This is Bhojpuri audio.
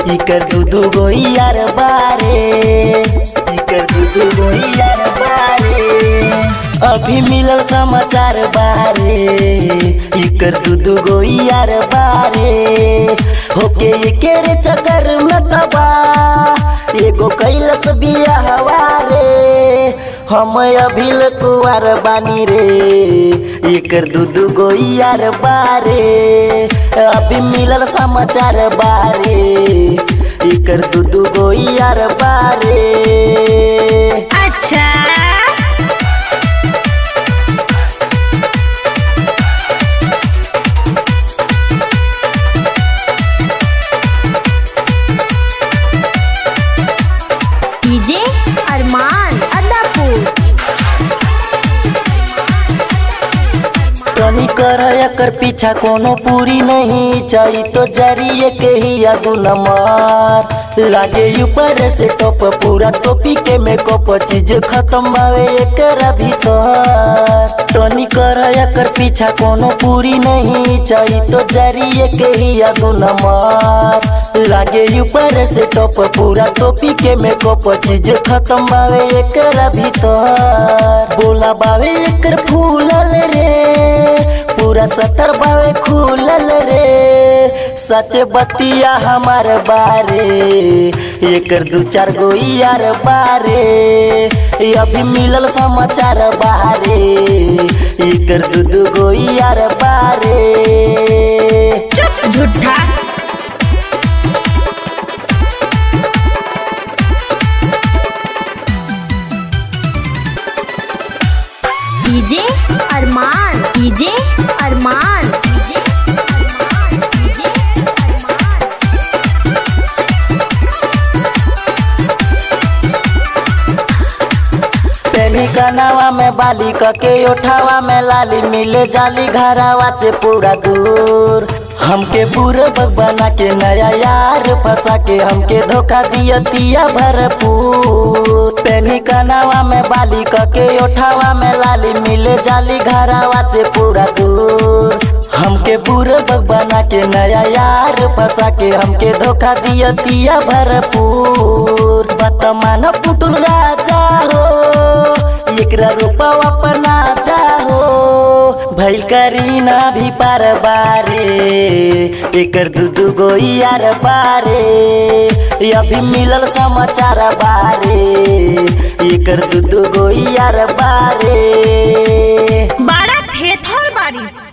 इकर दू दू गो यार बारे इकर दू दू गो यार बारे अभी मिलल समाचार बारे इकर दू दू गो यार बारे होके एकेरे चक्कर में तबा एगो कैलस बियाहवा रे हम अभी कुआर बानी रे एकर दू दू गो यार बारे अभी मिलल समाचार बारे एकर दू दू गो यार बारे अच्छा डीजे अरमान अदापुर तनी कर एकर पीछा कोनो पूरी नहीं चाहिए तो जरिए के ही आगू नंबर लागे ऊपर से टॉप पूरा टोपी के मेकअप चीज खत्म बावे एकरा भीतर तनी कर एकर पीछा कोनो पूरी नहीं चाहिए तो जरिए के ही आगू नंबर लागे ऊपर से टॉप पूरा टोपी के मेकअप चीज खत्म बावे एकरा भीतर बोला बावे एकर फूलल रे पूरा सटर बावे खुलल रे सच बतिया हमार बारे एकर दू चार गो यार बारे अभी मिलल समाचार बारे एकर दू दू गो यार बारे चुप झूठा DJ Arman DJ Arman DJ Arman DJ Arman पेनी कनावा में बाली कके उठावा में लाली मिले जाली घरावा से पूरा दूर हमके पूरे बग बना के नया यार फंसा के हमके धोखा दिया तिया भरपूर पेनी कनावा में बाली कके उठावा में लाली मिले जाली घरावा से पूरा दूर हमके पूरे बग बना के नया यार फंसा के हमके धोखा दिया तिया भरपूर बतमान पुटुल राजा हो एकरा रूपा अपना चाहो भैल करीना भी पार बारे एकर दू दू गो यार बारे अभी मिलल समाचार बारे एकर दू दू गो यार बारे बड़ा थेथर बारिश